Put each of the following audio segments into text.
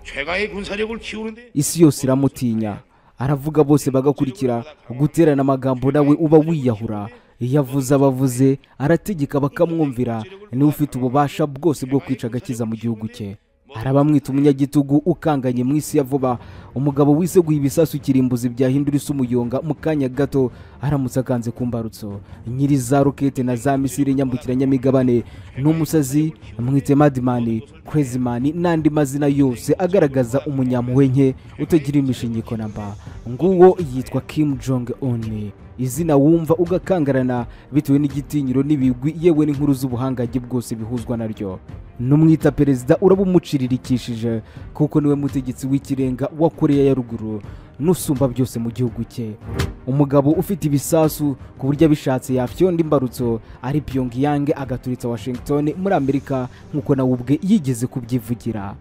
최강의 군사력을 키우는데 isi yose iramutinya aravuga bose bagakurikira guterana amagambo nawe uba wiyahura iyo avuze abavuze arategeka bakamwumvira niwe ufite ububasha bwose bwo kwica agakiza mu gihugu cye arabamwita umunyagitugu ukanganye mu isi ya vuba umugabo wiseguye ibisasu kirimbuzi byahindura isi umuyonga mu kanya gato aramutse akanze ku mbarutso nyiri za rokete na za misiri nyambukiranyamigabane ni umusazi mwite madimani kurezimani n'andi mazina yose agaragaza umunyampuhwe nke utagira imishingiko na mba nguwo yitwa kim jong un izina wumva ugakangarana bitewe n'igitinyiro n'ibigwi yewe n'inkuru z'ubuhangange bwose bihuzwa naryo n'umwita perezida uraba umuciririkishije kuko niwe mutegetsi w'ikirenga wa koreya ya ruguru n'usumba byose mu gihugu cye umugabo ufite ibisasu ku buryo abishatse yafyonda imbarutso ari pyongyang agaturitsa washington muri amerika nk'uko nawe ubwe yigeze kubyivugira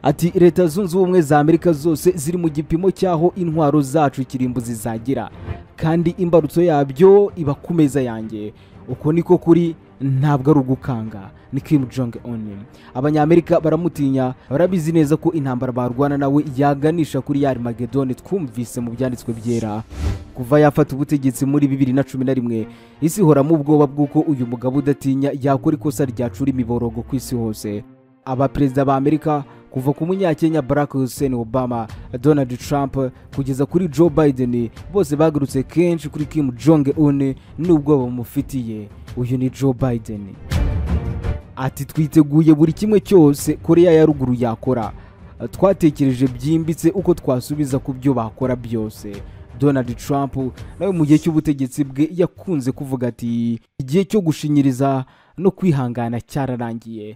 ati leta zunze ubumwe za amerika zose ziri mu gipimo cy'aho intwaro zacu kirimbuzi zagira kandi imbarutso yabyo iba ku meza yanjye uko niko kuri ntabwo ari ugukanga ni kim jong un abanyamerika baramutinya barabizi neza ko intambara barwana nawe yaganisha kuri ya magedone twumvise mu byanditswe byera kuva yafata ubutegetsi muri bibiri na cumi na rimwe isi ihoramo ubwoba bw'uko uyu mugabo udatinya yakora ikosa ryacura imiborogo ku isi hose abaperezida ba amerika kuva ku munyakenya barack hussein obama donald trump kugeza kuri joe biden bose bagarutse kenshi kuri kim jong un n'ubwoba bumufitiye uyu ni joe biden ati twiteguye buri kimwe cyose koreya ya ruguru yakora twatekereje byimbitse uko twasubiza ku byo bakora byose donald trump nawe mu gihe cy'ubutegetsi bwe yakunze kuvuga ati igihe cyo gushinyiriza no kwihangana cyararangiye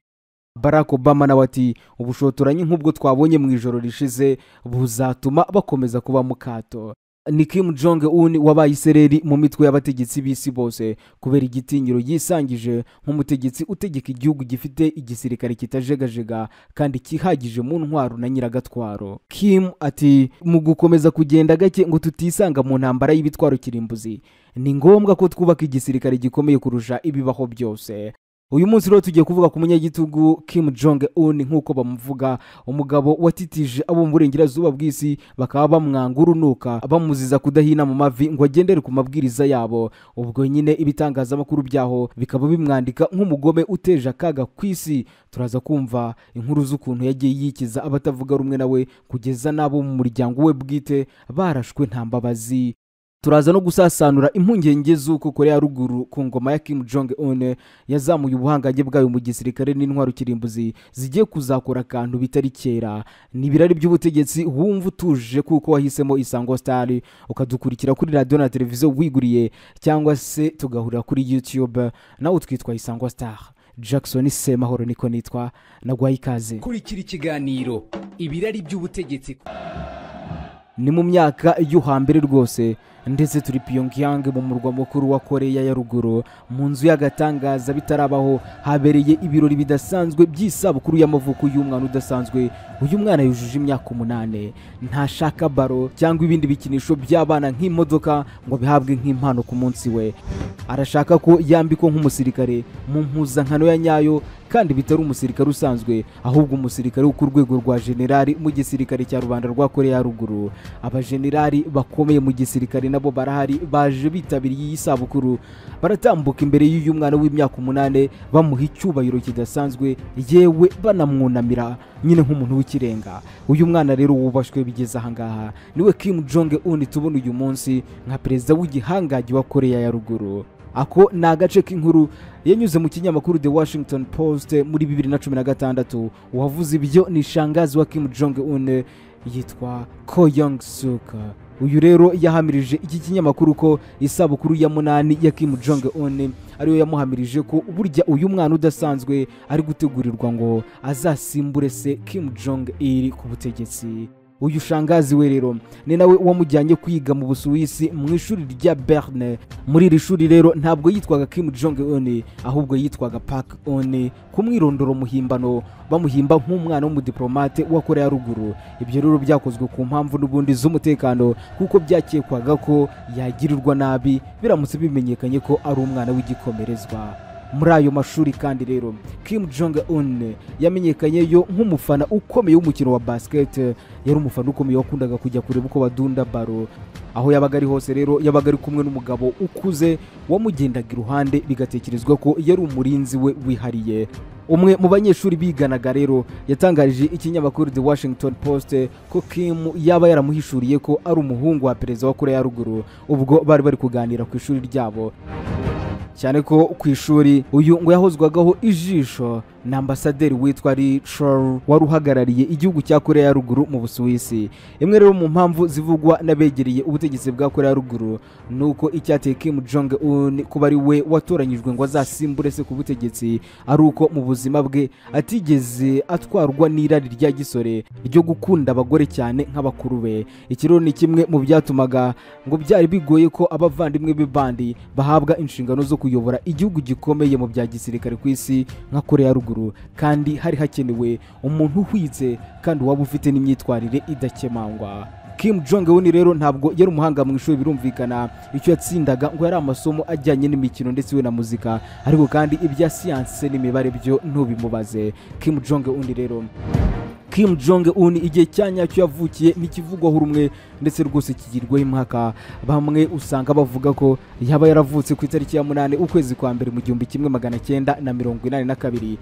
barack obama nawe ati ubushotoranyi nk'ubwo twabonye mu ijoro rishize buzatuma bakomeza kuba mu kato ni kim jong un wabaye isereri mu mitwe y'abategetsi b'isi bose kubera igitinyiro yisangije nk'umutegetsi utegeka igihugu gifite igisirikare kitajegajega kandi cyihagije mu ntwaro na nyiragatwaro kim ati mu gukomeza kugenda gake ngo tutisanga mu ntambara y'ibitwaro kirimbuzi ni ngombwa ko twubaka igisirikare gikomeye kurusha ibibaho byose uyu munsi rero tugiye kuvuga ku munyagitugu kim jong un nk'uko bamuvuga umugabo watitije abo mu burengerazuba bw'isi bakaba bamwanga urunuka bamuziza kudahina mu mavi ngo agendere ku mabwiriza yabo ubwo nyine ibitangazamakuru byaho bikaba bimwandika nk'umugome uteje akaga ku isi turaza kumva inkuru z'ukuntu yagiye yikiza abatavuga rumwe nawe kugeza n'abo mu muryango we bwite barashwe nta mbabazi turaza no gusasanura impungenge z'uko korea ya ruguru ku ngoma ya kim jong un yazamuye ubuhangange bwayo mu gisirikare n'intwaro kirimbuzi zigiye kuzakora akantu bitari kera ni ibirari by'ubutegetsi wumva utuje kuko wahisemo isango star ukadukurikira kuri radiyo na televiziyo wiguriye cyangwa se tugahurira kuri youtube nawe twitwa isango star jackson semahoro niko nitwa nagwaye ikaze kurikira ikiganiro ibirari by'ubutegetsi ni mu myaka yo hambere rwose ndetse turi pyongyang mu murwa mukuru wa koreya ya ruguru mu nzu y'agatangaza bitarabaho habereye ibirori bidasanzwe by'isabukuru y'amavuko y'umwana udasanzwe uyu mwana yujuje imyaka umunani ntashaka baro cyangwa ibindi bikinisho by'abana nk'imodoka ngo bihabwe nk'impano ku munsi we arashaka ko yambikwa nk'umusirikare mu mpuzankano ya nyayo kandi bitari umusirikare usanzwe ahubwo umusirikare wo ku rwego rwa generali mu gisirikare cya rubanda rwa koreya ya ruguru abajenerali bakomeye mu gisirikare nabo barahari baje bitabiriye iyi sabukuru baratambuka imbere y'uyu mwana w'imyaka umunani bamuha icyubahiro kidasanzwe yewe banamwunamira nyine nk'umuntu w'ikirenga uyu mwana rero wubashywe bigeze ahangaha niwe kim jong un tubona uyu munsi nka perezida w'igihangange wa koreya ya ruguru ako ni agace k'inkuru yanyuze mu kinyamakuru the washington post muri bibiri na cumi na gatandatu uwavuze ibyo ni shangazi wa kim jong un yitwa ko yong suk uyu rero yahamirije iki kinyamakuru ko isabukuru ya munani ya kim jong un ariyo yamuhamirije ko burya uyu mwana udasanzwe ari gutegurirwa ngo azasimbure se kim jong il ku butegetsi uyu shangazi we rero ni nawe wamujyanye kwiga mu busuwisi mu ishuri rya berne muri iri shuri rero ntabwo yitwaga kim jong un ahubwo yitwaga park un ku mwirondoro muhimbano bamuhimba nk'umwana w'umudiplomate wa korea ya ruguru ibyo rero byakozwe ku mpamvu n'ubundi z'umutekano kuko byakekwaga ko yagirirwa nabi biramutse bimenyekanye ko ari umwana w'igikomerezwa muri ayo mashuri kandi rero kim jong un yamenyekanye yo nk'umufana ukomeye w'umukino wa basiketi yari umufana ukomeye wakundaga kujya kureba uko badunda baro aho yabaga ari hose rero yabaga ari kumwe n'umugabo ukuze wamugendaga iruhande bigatekerezwa ko yari umurinzi we wihariye umwe mu banyeshuri biganaga rero yatangarije ikinyamakuru the washington post ko kim yaba yaramuhishuriye ko ari umuhungu wa perezida wa korea ya ruguru ubwo bari bari kuganira ku ishuri ryabo cyane ko ku ishuri uyu ngo yahozwagaho ijisho na ambasaderi witwa Richard wari uhagarariye igihugu cya Korea ya ruguru mu Busuwisi imwe rero mu mpamvu zivugwa n'abegereye ubutegetsi bwa Korea ya ruguru ni uko icyateye Kim Jong Un kuba ari we watoranyijwe ngo azasimbure se ku butegetsi ari uko mu buzima bwe atigeze atwarwa n'irari rya gisore ryo gukunda abagore cyane nk'abakuru be iki rero ni kimwe mu byatumaga ngo byari bigoye ko abavandimwe be bandi bahabwa inshingano zo kuyobora igihugu gikomeye mu bya gisirikare ku isi nka korea ya ruguru kandi hari hakenewe umuntu uhwitse kandi waba ufite n'imyitwarire idakemangwa Kim Jong Un rero ntabwo yari umuhanga mu ishuri birumvikana icyo yatsindaga ngo yari amasomo ajyanye n'imikino ndetse we na muzika ariko kandi ibya siyanse n'imibare byo ntubimubaze Kim Jong Un rero Kim Jong Un igihe cya nyacyo yavukiye ntikivugwaho rumwe ndetse rwose kigirwaho impaka bamwe usanga bavuga ko yaba yaravutse ku itariki ya munani ukwezi kwa mbere mu gihumbi kimwe magana cyenda na mirongo inani na kabiri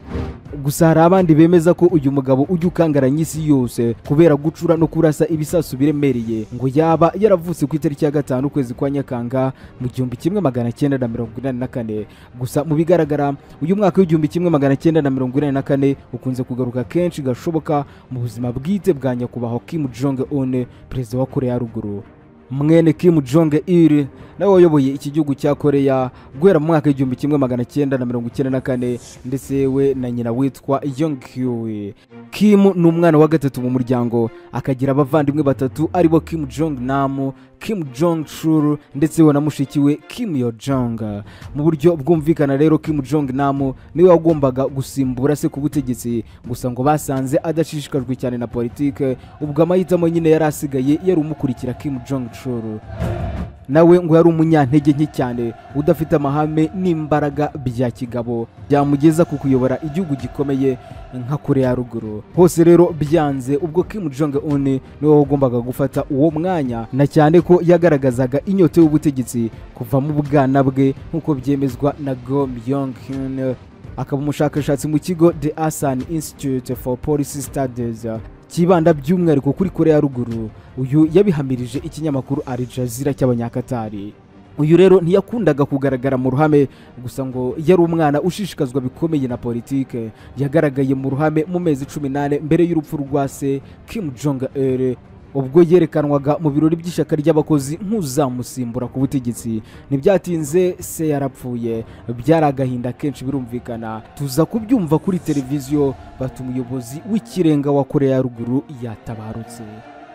gusa hari abandi bemeza ko uyu mugabo ujya ukangaranya isi yose kubera gucura no kurasa ibisasu biremereye ngo yaba yaravutse ku itariki ya gatanu ukwezi kwa nyakanga mu gihumbi kimwe magana cyenda na mirongo inani na kane gusa mu bigaragara uyu mwaka w'igihumbi kimwe magana cyenda na mirongo inani na kane ukunze kugaruka kenshi gashoboka mu buzima bwite bwa nyakubahwa Kim Jong Un perezida wa Korea ya ruguru mwene Kim Jong Il nawe wayoboye iki gihugu cya Korea guhera mu mwaka w'igihumbi kimwe magana cyenda na mirongo icyenda na kane ndetse we na nyina witwa Yong Hyui Kim ni umwana wa gatatu mu muryango akagira abavandimwe batatu aribo Kim Jong Nam Kim Jong Chul ndetse we na mushiki we Kim Yo Jong mu buryo bwumvikana rero Kim Jong Nam niwe wagombaga gusimbura se ku butegetsi gusa ngo basanze adashishikajwe cyane na politike ubwo amahitamo nyine yari asigaye yari umukurikira Kim Jong Chul nawe ngo yari umunyantege nke cyane udafite amahame n'imbaraga bya kigabo byamugeza ku kuyobora igihugu gikomeye nka korea ya ruguru hose rero byanze ubwo Kim Jong Un niwe wagombaga gufata uwo mwanya na cyane ko yagaragazaga inyota y'ubutegetsi kuva mu bwana bwe nk'uko byemezwa na Go Myung Hyun akaba umushakashatsi mu kigo The Asan Institute for Policy Studies kibanda by'umwihariko kuri korea ya ruguru uyu yabihamirije ikinyamakuru Al Jazeera cy'abanyakatari uyu rero ntiyakundaga kugaragara mu ruhame gusa ngo yari umwana ushishikazwa bikomeye na politike yagaragaye mu ruhame mu mezi cumi n'ane mbere y'urupfu rwa se Kim Jong Il ubwo yerekanwaga mu birori by'ishyaka ry'abakozi nk'uzamusimbura ku butegetsi ntibyatinze se yarapfuye byari agahinda kenshi birumvikana tuza kubyumva kuri televiziyo bata umuyobozi w'ikirenga wa korea ya ruguru yatabarutse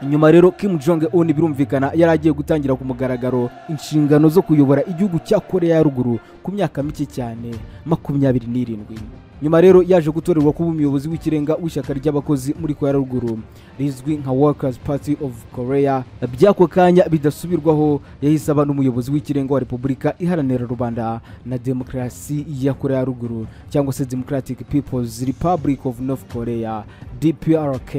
nyuma rero Kim Jong Un birumvikana yari agiye gutangira ku mugaragaro inshingano zo kuyobora igihugu cya korea ya ruguru ku myaka mike cyane makumyabiri n'irindwi nyuma rero yaje gutorerwa kuba umuyobozi w'ikirenga w'ishyaka ry'abakozi muri korea ruguru rizwi nka workers party of korea by'ako kanya bidasubirwaho yahise aba n'umuyobozi w'ikirenga wa repubulika iharanira rubanda na demokarasi ya korea ruguru cyangwa se democratic peoples republic of north korea dprk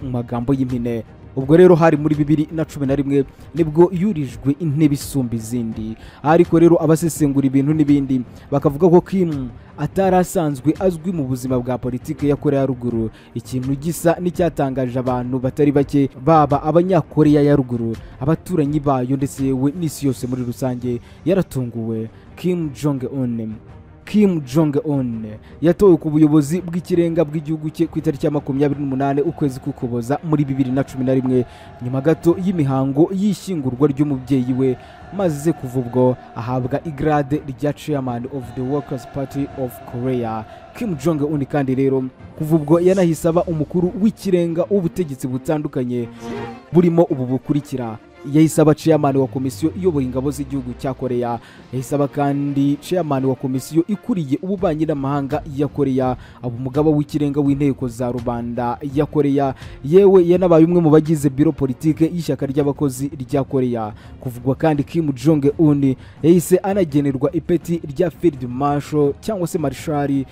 mu magambo y'impine ubwo rero hari muri bibiri na cumi na rimwe nibwo yurijwe intebe isumba izindi ariko rero abasesengura ibintu n'ibindi bakavuga ko Kim atari asanzwe azwi mu buzima bwa politiki ya korea ya ruguru ikintu gisa n'icyatangaje abantu batari bake baba abanyakoreya ya ruguru abaturanyi bayo ndetse yewe n'isi yose muri rusange yaratunguwe Kim Jong Un Kim Jong Un yatowe ku buyobozi bw'ikirenga bw'igihugu cye ku itariki ya makumyabiri n'umunani ukwezi k'ukuboza muri bibiri na cumi na rimwe nyuma gato y'imihango y'ishyingurwa ry'umubyeyi we maze kuva ubwo ahabwa igrade rya chairman of the workers party of korea Kim Jong Un kandi rero kuva ubwo yanahise aba umukuru w'ikirenga w'ubutegetsi butandukanye burimo ubu bukurikira yahise aba ceyamani wa komisiyo iyoboye ingabo z'igihugu cya koreya yahise aba kandi ceyamani wa komisiyo ikuriye ububanyi n'amahanga ya koreya aba umugaba w'ikirenga w'inteko za rubanda ya koreya yewe yanabaye umwe mu bagize biro politike y'ishyaka ry'abakozi rya koreya kuvugwa kandi kim jong un yahise anagenerwa ipeti rya field marshal cyangwa se marshal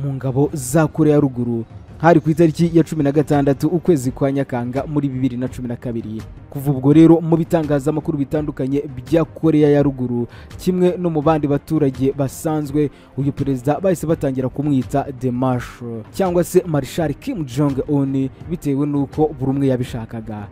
mu ngabo za koreya ya ruguru hari ku itariki ya cumi na gatandatu ukwezi kwa nyakanga muri bibiri na cumi na kabiri kuva ubwo rero mu bitangazamakuru bitandukanye bya koreya ya ruguru kimwe no mu bandi baturage basanzwe uyu perezida bahise batangira kumwita the marshal cyangwa se marshal kim jong un bitewe n'uko buri umwe yabishakaga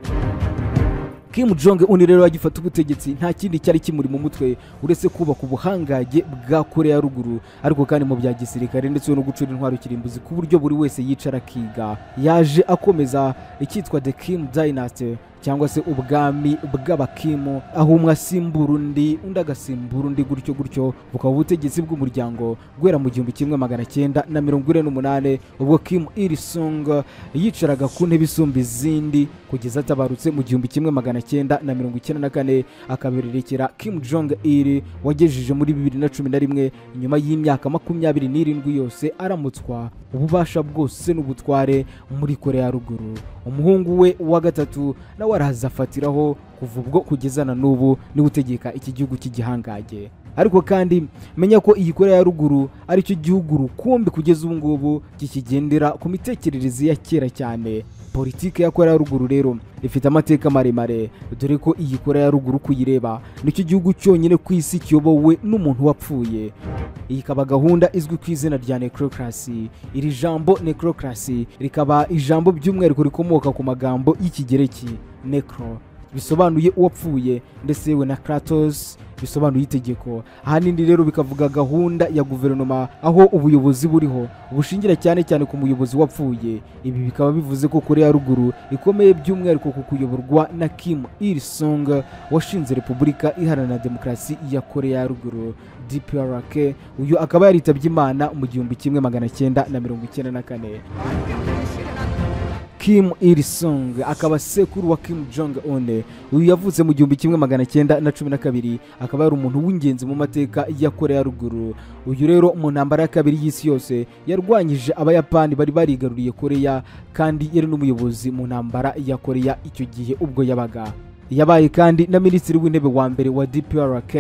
kim jong un rero agifata ubutegetsi nta kindi cyari kimuri mu mutwe uretse kubaka ubuhangange bwa koreya ya ruguru ariko kandi mu bya gisirikare ndetse no gucura intwaro kirimbuzi ku buryo buri wese yicara akiga yaje akomeza icyitwa the kim dynasty cyangwa se ubwami bw'abakimu aho umwe asimbura undi undi agasimbura undi gutyo gutyo bukaba ubutegetsi bw'umuryango guhera mu gihumbi kimwe magana cyenda na mirongo ine n'umunane ubwo kimu irisung yicaraga ku ntebe isumba izindi kugeza atabarutse mu gihumbi kimwe magana cyenda na mirongo icyenda na kane akabererekera kimu jong il wagejeje muri bibiri na cumi na rimwe nyuma y'imyaka makumyabiri n'irindwi yose aramutswa ububasha bwose n'ubutware muri koreya ya ruguru umuhungu we wa gatatu nawe araza afatiraho kuva ubwo kugeza na n'ubu niwe utegeka iki gihugu cy'igihangange ariko kandi menya ko iyi koreya ya ruguru ari cyo gihugu rukumbi kugeza ubu ngubu kikigendera ku mitekerereze ya kera cyane politiki ya koreya ya ruguru rero ifite amateka maremare dore ko iyi koreya ya ruguru kuyireba nicyo gihugu cyonyine ku isi kiyobowe n'umuntu wapfuye iyi ikaba gahunda izwi ku izina rya necrocracy iri jambo necrocracy rikaba ijambo by'umwihariko rikomoka ku magambo y'ikigereki necro bisobanuye uwapfuye ndetse yewe na kratos bisobanuye itegeko ahanini rero bikavuga gahunda ya guverinoma aho ubuyobozi buriho bushingira cyane cyane ku muyobozi wapfuye ibi bikaba bivuze ko koreya ya ruguru ikomeye by'umwihariko ku kuyoborwa na kim il sung washinze repubulika iharanira demokarasi ya koreya ya ruguru dprk uyu akaba yaritabye imana mu gihumbi kimwe magana cyenda na mirongo icyenda na kane kim il sung akaba sekuru wa kim jong un uyu yavutse mu gihumbi kimwe magana cyenda na cumi na kabiri akaba yari umuntu w'ingenzi mu mateka ya koreya ya ruguru uyu rero mu ntambara ya kabiri y'isi yose yarwanyije abayapani bari barigaruriye koreya kandi yari n'umuyobozi mu ntambara ya koreya icyo gihe ubwo yabaga yabaye kandi na minisitiri w'intebe wa mbere wa dprk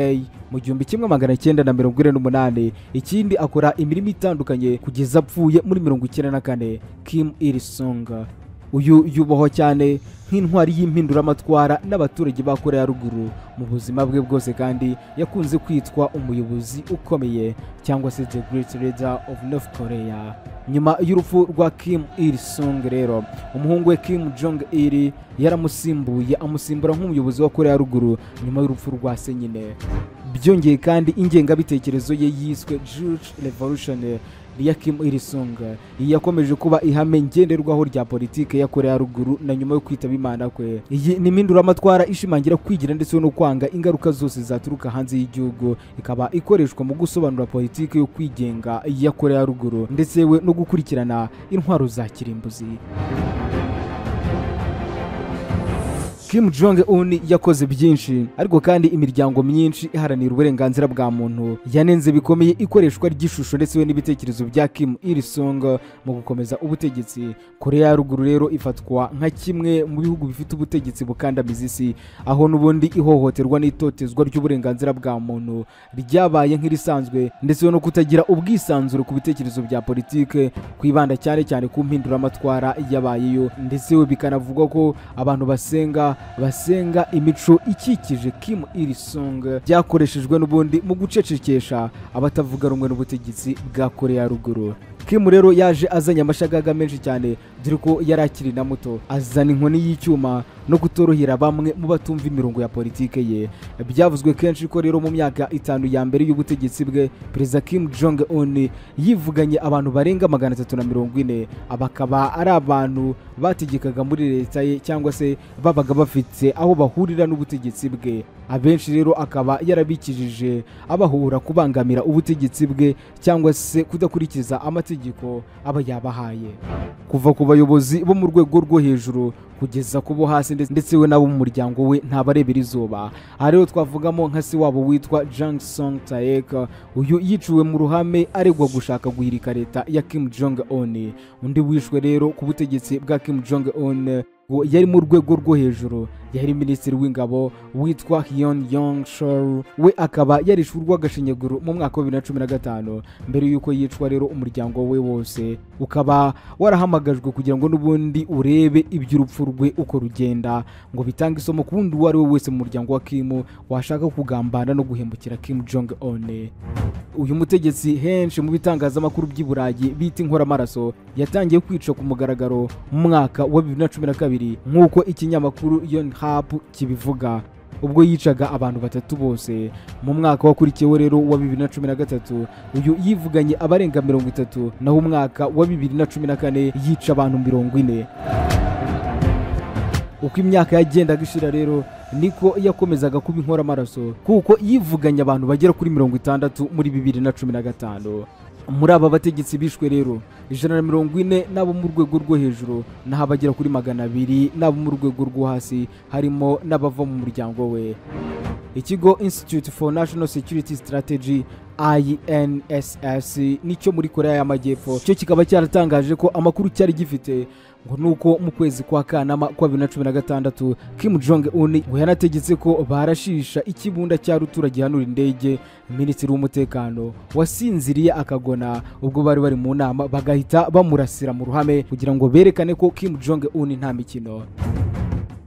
mu gihumbi kimwe magana cyenda na mirongo ine n'umunane ikindi akora imirimo itandukanye kugeza apfuye muri mirongo icyenda na kane kim il sung uyu yubahwa cyane nk'intwari y'impinduramatwara n'abaturage ba koreya ya ruguru mu buzima bwe bwose kandi yakunze kwitwa umuyobozi ukomeye cyangwa se the great leader of north korea nyuma y'urupfu rwa kim il sung rero umuhungu we kim jong il yaramusimbuye amusimbura nk'umuyobozi wa koreya ya ruguru nyuma y'urupfu rwa se nyine byongeye kandi ingengabitekerezo ye yiswe jewish revolution ya Kim Il Sung iyi yakomeje kuba ihame ngenderwaho rya politike ya Koreya ya ruguru na nyuma yo kwitaba imana kwe iyi ni impinduramatwara ishimangira kwigira ndetse no kwanga ingaruka zose zaturuka hanze y'igihugu ikaba ikoreshwa mu gusobanura politike yo kwigenga ya Koreya ya ruguru ndetse we no gukurikirana intwaro za kirimbuzi Kim Jong Un yakoze byinshi ariko kandi imiryango myinshi iharanira uburenganzira bwa muntu yanenze bikomeye ikoreshwa ry'ishusho ndetse we n'ibitekerezo bya Kim Il Sung mu gukomeza ubutegetsi Koreya ya ruguru rero ifatwa nka kimwe mu bihugu bifite ubutegetsi bukandamiza isi aho n'ubundi ihohoterwa n'itotezwa ry'uburenganzira bwa muntu ryabaye nk'irisanzwe ndetse no kutagira ubwisanzure ku bitekerezo bya politike kwibanda cyane cyane ku mpinduramatwara yabayeyo ndetse we bikanavugwa ko abantu basenga basenga imico ikikije Kim Il Sung byakoreshejwe n'ubundi mu gucecekesha abatavuga rumwe n'ubutegetsi bwa Koreya ya ruguru Kim rero yaje azanye amashagaga menshi cyane dore ko yari akiri na muto azana inkoni y'icyuma no kutorohera bamwe mu batumva imirongo ya politike ye byavuzwe kenshi ko rero mu myaka itanu ya mbere y'ubutegetsi bwe perezida Kim Jong Un yivuganye abantu barenga magana atatu na mirongo ine bakaba ari abantu bategekaga muri leta ye cyangwa se babaga bafite aho bahurira n'ubutegetsi bwe abenshi rero akaba yarabikijije abahura kubangamira ubutegetsi bwe cyangwa se kudakurikiza amategeko aba yabahaye kuva ku bayobozi bo mu rwego rwo hejuru kugeza ku bo hasi ndetse- ndetse we n'abo mu muryango we ntabarebera izuba aha rero twavugamo nka se wabo witwa jang song taek uyu yiciwe mu ruhame aregwa gushaka guhirika leta ya kim jong un undi wishwe rero ku butegetsi bwa kim jong un ngo yari mu rwego rwo hejuru yari minisitiri w'ingabo witwa Hyun Yong Shor we akaba yarishwe urw'agashinyaguro mu mwaka wa bibiri na cumi na gatanu mbere y'uko yicwa rero umuryango we wose ukaba warahamagajwe kugira ngo n'ubundi urebe iby'urupfu rwe uko rugenda ngo bitange isomo ku wundi uwo ari we wese mu muryango wa Kim washaka kugambana no guhemukira Kim Jong Un uyu mutegetsi henshi mu bitangazamakuru by'i burayi bita inkoramaraso yatangiye kwica ku mugaragaro mu mwaka wa bibiri na cumi na kabiri nk'uko ikinyamakuru yonhapu kibivuga ubwo yicaga abantu batatu bose mu mwaka wakurikiyeho rero wa bibiri na cumi na gatatu uyu yivuganye abarenga mirongo itatu naho umwaka wa bibiri na cumi na kane yica abantu mirongo ine uko imyaka yagendaga ishira rero niko yakomezaga kuba inkoramaraso kuko yivuganye abantu bagera kuri mirongo itandatu muri bibiri na cumi na gatanu muri aba bategetsi bishwe rero ijana na mirongo ine n'abo mu rwego rwo hejuru naho abagera kuri magana abiri n'abo mu rwego rwo hasi harimo n'abava mu muryango we ikigo institute for national security strategy inss nicyo muri korea y'amajyepfo cyo kikaba cyaratangaje ko amakuru cyari gifite ngo nuko mu kwezi kwa kanama kwa bibiri na cumi na gatandatu kim jong un ngo yanategetse ko barashisha ikibunda cya rutura gihanura indege minisitiri w'umutekano wasinziriye akagona ubwo bari bari mu nama bagahita bamurasira mu ruhame kugira ngo berekane ko kim jong un nta mikino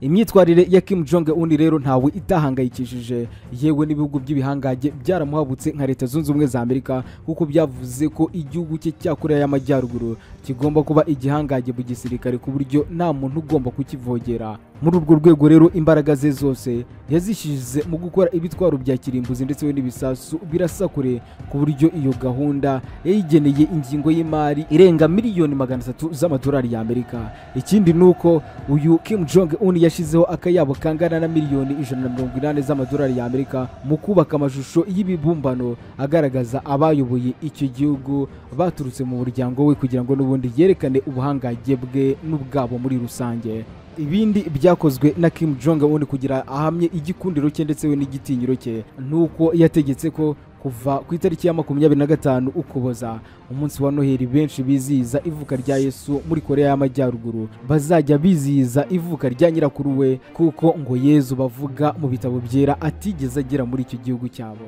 imyitwarire ya kim jong un rero ntawe itahangayikishije yewe n'ibihugu by'ibihangage byaramuhabutse nka leta zunze ubumwe za amerika kuko byavuze ko igihugu cye cya korea y'amajyaruguru kigomba kuba igihangange mu gisirikare ku buryo nta muntu ugomba kukivogera muri urwo rwego rero imbaraga ze zose yazishyize mu gukora ibitwaro bya kirimbuzi ndetse we n'ibisasu birasa kure ku buryo iyo gahunda yayigeneye ingingo y'imari irenga miliyoni magana atatu z'amadolari y'amerika ikindi ni uko uyu kim jong un yashyizeho akayabo kangana na miliyoni ijana na mirongo inani z'amadolari y'amerika mu kubaka amashusho y'ibibumbano agaragaza abayoboye icyo gihugu baturutse mu muryango we kugira ngo n'ubundi yerekane ubuhangange bwe n'ubwabo muri rusange ibindi byakozwe na Kim Jong Un kugira ahamye igikundiro cye ndetse we n'igitinyiro cye nuko yategetse ko kuva ku itariki ya makumyabiri na gatanu ukuboza umunsi wa noheli benshi bizihiza ivuka rya yesu muri korea y'amajyaruguru bazajya bizihiza ivuka rya nyirakuru we kuko ngo yezu bavuga mu bitabo byera atigeze agera muri icyo gihugu cyabo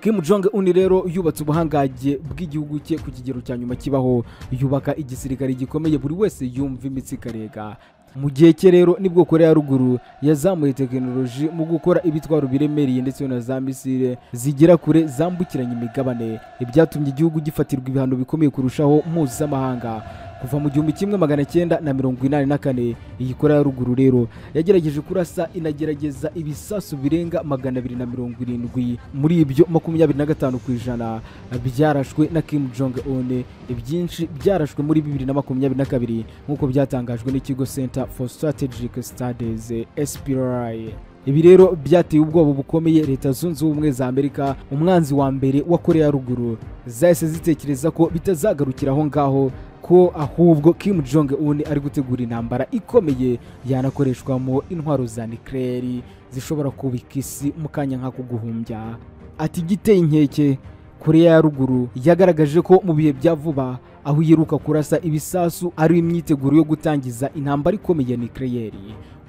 Kim Jong Un rero yubatse ubuhangange bw'igihugu cye ku kigero cya nyuma kibaho yubaka igisirikare gikomeye buri wese yumva imitsi ikarega mu gihe cye rero nibwo korea ya ruguru yazamuye tekinoloji mu gukora ibitwaro biremereye ndetse na za misile zigera kure zambukiranya imigabane ibyatumye igihugu gifatirwa ibihano bikomeye kurushaho mpuzamahanga kuva mu gihumbi kimwe magana cyenda na mirongo inani na kane iyi korea ya ruguru rero yagerageje kurasa inagerageza ibisasu birenga magana abiri na mirongo irindwi muri ibyo makumyabiri na gatanu ku ijana byarashwe na kim jong un ibyinshi byarashwe muri bibiri na makumyabiri na kabiri nk'uko byatangajwe n'ikigo center for strategic studies spri ibi rero byateye ubwoba bukomeye leta zunze ubumwe za amerika umwanzi wa mbere wa korea ya ruguru zahise zitekereza ko bitazagarukira aho ngaho ko ahubwo Kim Jong Un ari gutegura intambara ikomeye yanakoreshwamo intwaro za nuclear zishobora kubika isi mu kanya nk'ako guhumbya ati igiteye inkeke Korea ya ruguru yagaragaje ko mu bihe bya vuba aho iheruka kurasa ibisasu ari imyiteguro yo gutangiza intambara ikomeye ya nuclear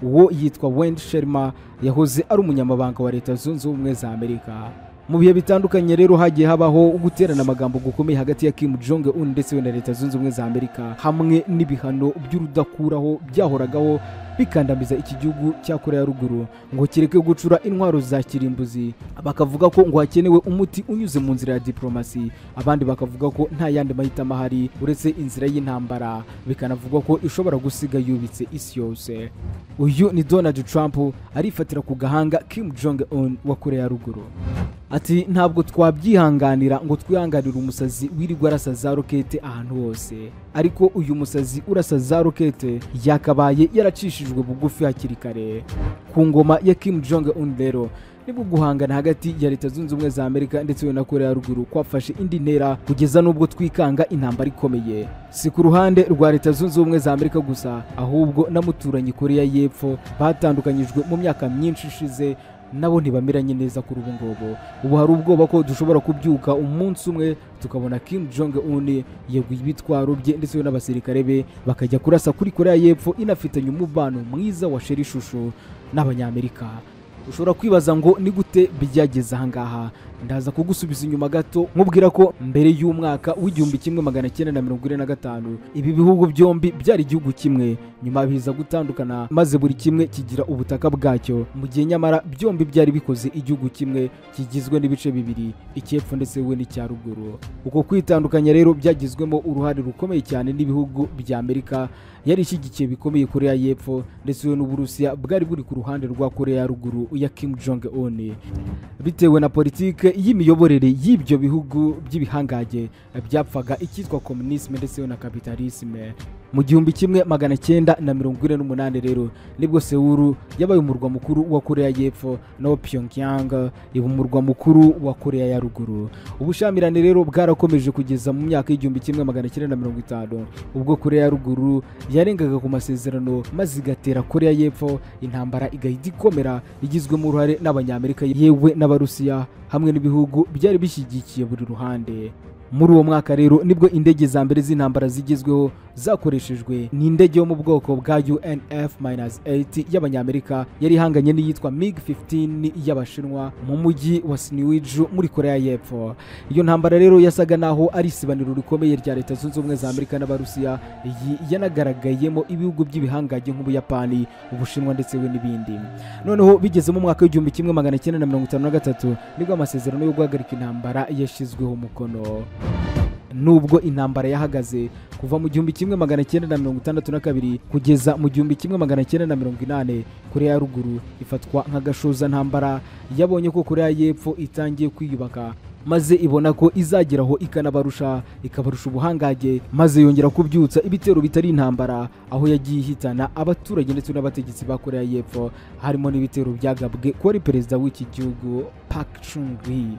uwo yitwa Wendy Sherma yahoze ari umunyamabanga wa leta zunze ubumwe za Amerika mu bihe bitandukanye rero hagiye habaho guterana amagambo gukomeye hagati ya Kim Jong Un ndetse we na leta zunze ubumwe za Amerika hamwe n'ibihano by'urudakuraho byahoragaho bikandamiza iki gihugu cya Korea ya ruguru ngo kireke gucura intwaro za kirimbuzi bakavuga ko ngo hakenewe umuti unyuze mu nzira ya diplomasi abandi bakavuga ko nta yandi mahitamo ahari uretse inzira y'intambara bikanavugwa ko ishobora gusiga yubitse isi yose uyu ni Donald Trump arifatira ku gahanga Kim Jong Un wa Korea ya ruguru ati ntabwo twabyihanganira ngo twihanganire umusazi wirirwa arasa za rokete ahantu hose ariko uyu musazi urasa za rokete yakabaye yaracishijwe bugufi hakiri kare ku ngoma ya Kim Jong Un rero nibwo guhangana hagati ya leta zunze ubumwe za amerika ndetse na korea ya ruguru kwafashe indi ntera kugeza n'ubwo twikanga intambara ikomeye si ku ruhande rwa leta zunze ubumwe za amerika gusa ahubwo n'amuturanyi korea y'epfo batandukanyijwe mu myaka myinshi ishize nabo ntibameranye neza kuri ubu ngubu ubu hari ubwoba ko dushobora kubyuka umunsi umwe tukabona kim jong un yeguye ibitwaro bye ndetse we n'abasirikare be bakajya kurasa kuri korea y'epfo inafitanye umubano mwiza wa sheri ishusho n'abanyamerika ushobora kwibaza ngo ni gute byageze ahangaha ndaza kugusubiza inyuma gato nkubwira ko mbere y'umwaka w'igihumbi kimwe magana cyenda na mirongo ine na gatanu ibi bihugu byombi byari igihugu kimwe nyuma biza gutandukana maze buri kimwe kigira ubutaka bwacyo mu gihe nyamara byombi byari bikoze igihugu kimwe kigizwe n'ibice bibiri icy'epfo ndetse we n'icya ruguru uko kwitandukanya rero byagizwemo uruhare rukomeye cyane n'ibihugu bya amerika yari ishyigikiye bikomeye korea y'epfo ndetse n'uburusiya bwari buri ku ruhande rwa korea ya ruguru ya kim jong un bitewe na politike y'imiyoborere y'ibyo bihugu by'ibihangage byapfaga icyitwa komunisme ndetse na kapitalisme mu gihumbi kimwe magana cyenda na mirongo ine n'umunani rero nibwo sewuru yabaye umurwa mukuru wa korea y'epfo naho pyongyang iba umurwa mukuru wa korea ya ruguru ubushyamirane rero bwarakomeje kugeza mu myaka y'igihumbi kimwe magana cyenda na mirongo itanu ubwo korea ya ruguru yarengaga ku masezerano maze igatera korea y'epfo intambara igahita ikomera igizwemo uruhare n'abanyamerika yewe n'abarusiya hamwe n'ibihugu byari bishyigikiye buri ruhande muri uwo mwaka rero nibwo indege za mbere z'intambara zigezweho zakoreshejwe ni indege yo mu bwoko bwa UNF-8 y'abanyamerika yari ihanganye n'iyitwa MiG-15 y'abashinwa mu mujyi wa Sinuiju muri Korea y'Epfo iyo ntambara rero yasaga naho ari isibaniro rikomeye rya leta zunze ubumwe za Amerika n'Abarusiya iyi yanagaragayemo ibihugu by'ibihangage nk'Ubuyapani Ubushinwa ndetse we n'ibindi noneho bigeze mu mwaka w'igihumbi kimwe magana cyenda na mirongo itanu na gatatu nibwo amasezerano yo guhagarika intambara yashyizweho umukono nubwo intambara yahagaze kuva mu gihumbi kimwe magana cyenda na mirongo itandatu na kabiri kugeza mu gihumbi kimwe magana cyenda na mirongo inane korea ya ruguru ifatwa nk'agashoza ntambara yabonye ko korea y'epfo itangiye kwiyubaka maze ibona ko izageraho ikanabarusha ikabarusha ubuhangage maze yongera kubyutsa ibitero bitari intambara aho yagiye ihitana abaturage ndetse n'abategetsi ba korea y'epfo harimo n'ibitero byagabwe ko ari perezida w'iki gihugu Park Chung-hee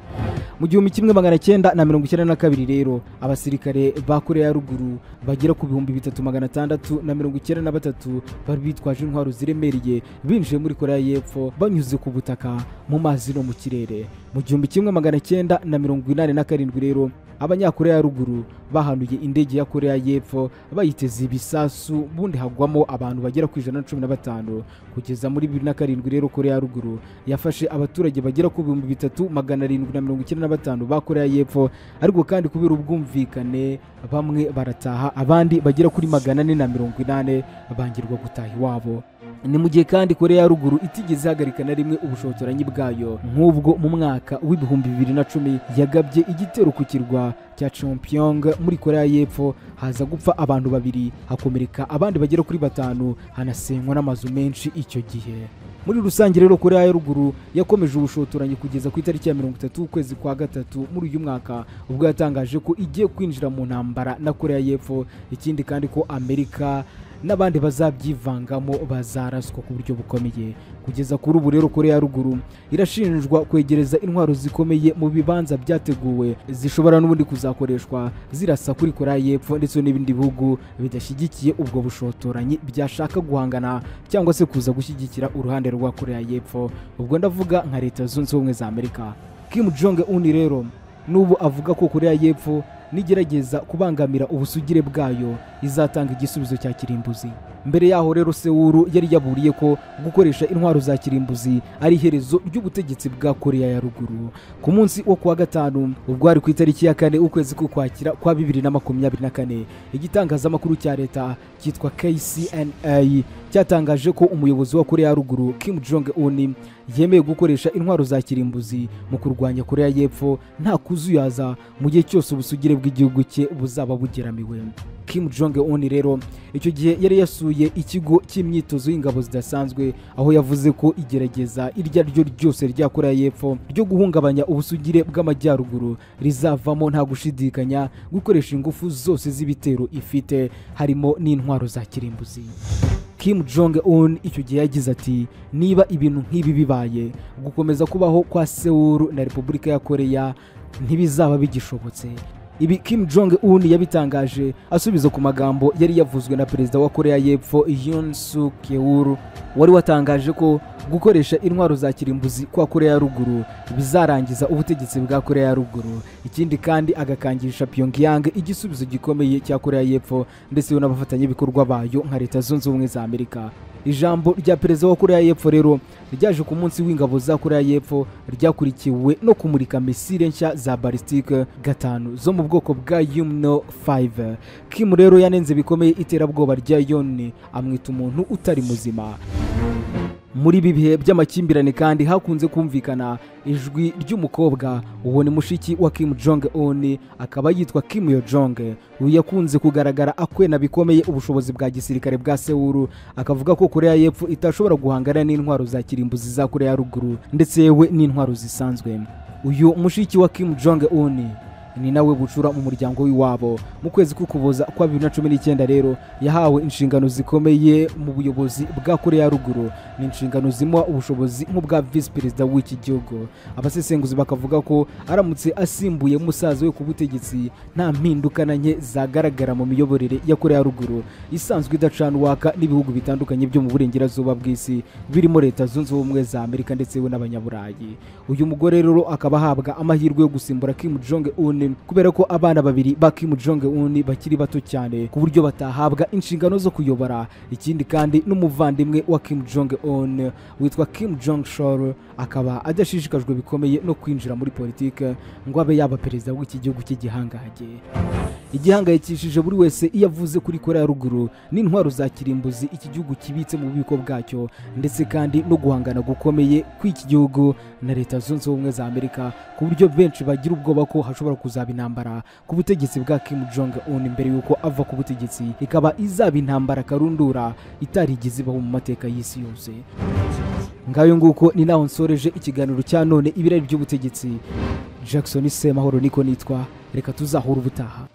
mu gihumbi kimwe magana cyenda na mirongo icyenda na kabiri rero abasirikare ba korea ya ruguru bagera ku bihumbi bitatu magana atandatu na mirongo icyenda na batatu bari bitwaje intwaro ziremereye binjiye muri korea y'epfo banyuze ku butaka mu mazi no mu kirere mu gihumbi kimwe magana cyenda na mirongo inani na karindwi rero abanyakoreya ya ruguru bahanuye indege ya korea y'epfo bayiteze ibisasu bundi hagwamo abantu bagera ku ijana na cumi na batanu kugeza muri bibiri na karindwi rero korea ya ruguru yafashe abaturage bagera ku bihumbi bitatu magana arindwi na mirongo icyenda na batanu ba korea y'epfo ariko kandi kubera ubwumvikane bamwe barataha abandi bagera kuri magana ane na mirongo inane bangirwa gutaha iwabo ni mu gihe kandi korea ya ruguru itigeze ihagarika na rimwe ubushotoranyi bwayo nk'ubwo mu mwaka w'ibihumbi bibiri na cumi yagabye igitero ku kirwa cya Champyong muri korea y'epfo haza gupfa abantu babiri hakomereka abandi bagera kuri batanu hanasenywa n'amazu menshi icyo gihe muri rusange rero korea ya ruguru yakomeje ubushotoranyi kugeza ku itariki ya mirongo itatu ukwezi kwa gatatu muri uyu mwaka ubwo yatangaje ko igiye kwinjira mu ntambara na korea y'epfo ikindi kandi ko amerika n'abandi bazabyivangamo bazaraswa ku buryo bukomeye kugeza kuri ubu rero korea ya ruguru irashinjwa kwegereza intwaro zikomeye mu bibanza byateguwe zishobora n'ubundi kuzakoreshwa zirasa kuri korea y'epfo ndetse n'ibindi bihugu bidashyigikiye ubwo bushotoranyi byashaka guhangana cyangwa se kuza gushyigikira uruhande rwa korea y'epfo ubwo ndavuga nka leta zunze ubumwe za amerika kim jong un rero n'ubu avuga ko korea y'epfo nigerageza kubangamira ubusugire bwayo izatanga igisubizo cya kirimbuzi mbere yaho rero sewuru yari yaburiye ko gukoresha intwaro za kirimbuzi ari iherezo ry'ubutegetsi bwa korea ya ruguru ku munsi wo kuwa gatanu ubwo hari ku itariki ya kane ukwezi k'ukwakira kwa bibiri na makumyabiri na kane igitangazamakuru cya leta cyitwa kcna cyatangaje ko umuyobozi wa korea ya ruguru kim jong un yemeye gukoresha intwaro za kirimbuzi mu kurwanya korea y'epfo nta kuzuyaza mu gihe cyose ubusugire bw'igihugu cye buzaba bugeramiwe kim jong un rero icyo gihe yari yasuye ikigo cy'imyitozo y'ingabo zidasanzwe aho yavuze ko igerageza iryo ari ryo ryose rya korea y'epfo ryo guhungabanya ubusugire bw'amajyaruguru rizavamo nta gushidikanya gukoresha ingufu zose z'ibitero ifite harimo n'intwaro za kirimbuzi kim jong un icyo gihe yagize ati niba ibintu nk'ibi bibaye gukomeza kubaho kwa sewuru na repubulika ya koreya ntibizaba bigishobotse ibi kim jong un yabitangaje asubiza ku magambo yari yavuzwe na perezida wa koreya y'epfo yun suk yeul wari watangaje ko gukoresha intwaro za kirimbuzi kwa koreya ya ruguru bizarangiza ubutegetsi bwa koreya ya ruguru ikindi kandi agakangisha pyongyang igisubizo gikomeye cya koreya y'epfo ndetse n'abafatanyabikorwa bayo nka leta zunze ubumwe za amerika ijambo rya perezida wa koreya y'epfo rero ryaje ku munsi w'ingabo za koreya y'epfo ryakurikiwe no kumurika misile nshya za balistike gatanu zo mu bwoko bwa yumno 5 kim rero yanenze bikomeye iterabwoba rya yoni amwita umuntu utari muzima muri ibi bihe by'amakimbirane kandi hakunze kumvikana ijwi ry'umukobwa uwo ni mushiki wa kim jong un akaba yitwa kim yo jong uyu yakunze kugaragara akwena bikomeye ubushobozi bwa gisirikare bwa sewuru akavuga ko koreya y'epfo itashobora guhangana n'intwaro za kirimbuzi za koreya ya ruguru ndetse yewe n'intwaro zisanzwe uyu mushiki wa kim jong un ni nawe bucura mu muryango w'iwabo mu kwezi k'ukuboza kwa bibiri na cumi n'icyenda rero yahawe inshingano zikomeye mu buyobozi bwa koreya ya ruguru ni inshingano zimuha ubushobozi nk'ubwa visi perezida w'iki gihugu abasesenguzi bakavuga ko aramutse asimbuye musaza we ku butegetsi nta mpinduka na nke zagaragara mu miyoborere ya koreya ya ruguru isanzwe idacana uwaka n'ibihugu bitandukanye byo mu burengerazuba bw'isi birimo leta zunze ubumwe za amerika ndetse we n'abanyaburayi uyu mugore rero akaba ahabwa amahirwe yo gusimbura kim jong un kubera ko abana babiri ba Kim Jong Un bakiri bato cyane ku buryo batahabwa inshingano zo kuyobora ikindi kandi n'umuvandimwe wa Kim Jong Un witwa Kim Jong Chol akaba adashishikajwe bikomeye no kwinjira muri politike ngo abe yaba perezida w'iki gihugu cy'igihangage igihangayikishije buri wese iyo avuze kuri koreya ya ruguru n'intwaro za kirimbuzi iki gihugu kibitse mu bubiko bwacyo ndetse kandi no guhangana gukomeye kw'iki gihugu na leta zunze ubumwe za amerika ku buryo benshi bagira ubwoba ko hashobora kuzaba intambara ku butegetsi bwa kim jong un mbere y'uko ava ku butegetsi ikaba izaba intambara karundura itarigeze ibaho mu mateka y'isi yose ngayo nguko ni naho nsoreje ikiganiro cya none ibirari by'ubutegetsi jackson semahoro niko nitwa reka tuzahura ubutaha